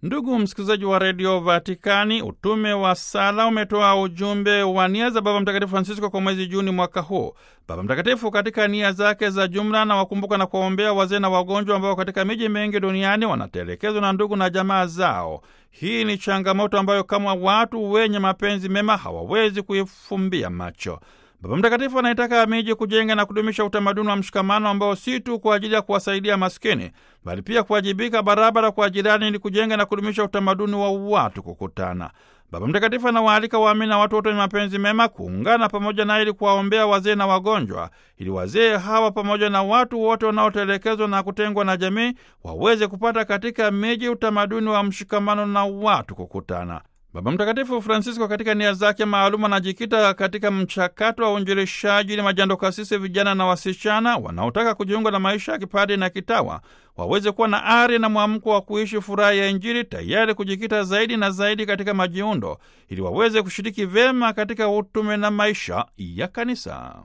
Ndugu msikilizaji wa redio Vatikani, utume wa sala umetoa ujumbe wa nia za Baba Mtakatifu Francisco kwa mwezi Juni mwaka huu. Baba Mtakatifu katika nia zake za jumla na wakumbuka na kuwaombea wazee na wagonjwa ambao katika miji mingi duniani wanatelekezwa na ndugu na jamaa zao. Hii ni changamoto ambayo kama watu wenye mapenzi mema hawawezi kuifumbia macho. Baba Mtakatifu anaitaka miji kujenga na kudumisha utamaduni wa mshikamano ambao si tu kwa ajili ya kuwasaidia maskini, bali pia kuwajibika barabara kwa jirani ili kujenga na kudumisha utamaduni wa watu kukutana. Baba Mtakatifu anawaalika waamini na watu wote wenye mapenzi mema kuungana pamoja naye ili kuwaombea wazee na wagonjwa, ili wazee hawa pamoja na watu wote wanaotelekezwa na kutengwa na jamii waweze kupata katika miji utamaduni wa mshikamano na watu kukutana. Baba Mtakatifu Francisco katika nia zake maalum anajikita katika mchakato wa uinjilishaji ili majando kasisi, vijana na wasichana wanaotaka kujiunga na maisha ya kipadi na kitawa waweze kuwa na ari na mwamko wa kuishi furaha ya Injili, tayari kujikita zaidi na zaidi katika majiundo ili waweze kushiriki vyema katika utume na maisha ya Kanisa.